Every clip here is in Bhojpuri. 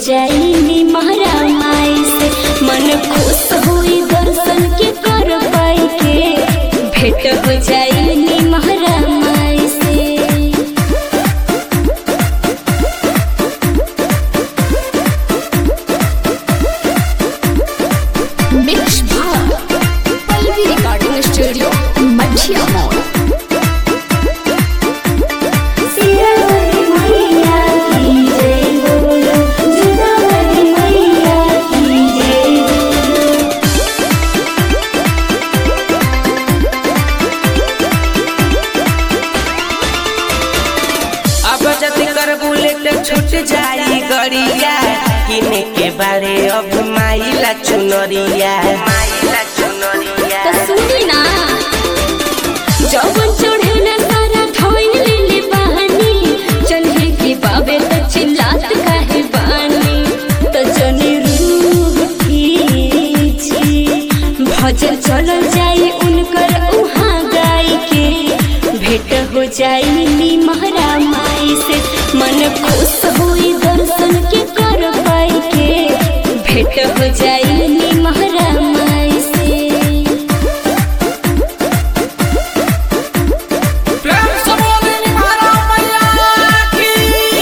जाई निमहरा माई से मन खुश होई दर्शन के कर पाई के भेंट हो जाई निमहरा माई से मिक्स भाव Pallavi recording studio Mathia mall सियावरी मैया की जय बोलो जुदावरी मैया की जय बोलो अब जति कर बुलेट छूट जाई गड़िया किने के बारे अब माइला चुनरिया माइला चुनरिया तो सुनी ना जवन चढ़े न सारा धोइन लेले बहानी चलहे के बाबे त चिल्लात काहे बानी तो जने रूह खींची भजन चलल जाई उनकर उहाँ गाई के भेंट हो जाई नी महरा माई से मन खुश होई दर्शन के कर पाई के भेंट हो जाई नी महरा माई से प्रेम से बोले निभारा मैया की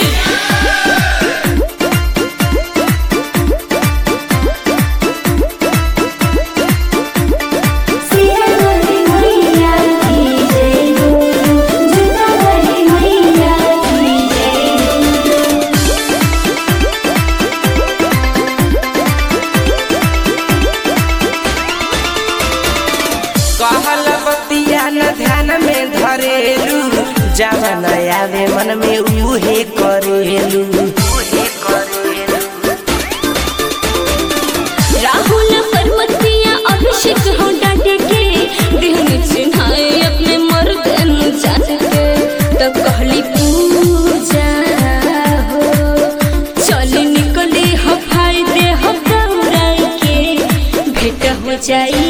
सियावरी मैया की जय बोलो जुदावरी मैया की जय बोलो कहल बतिया न ध्यान में धरेलू जवन आवे मन में उहे करेलू उहे करेलू राहुल परमतिया अभिषेक हो डांटे के देहनी चिन्हाए अपने मर्द जात के तो कहली पूजा हो चली निकले हो फायदे हो दौड़ाई के भेंट हो जाई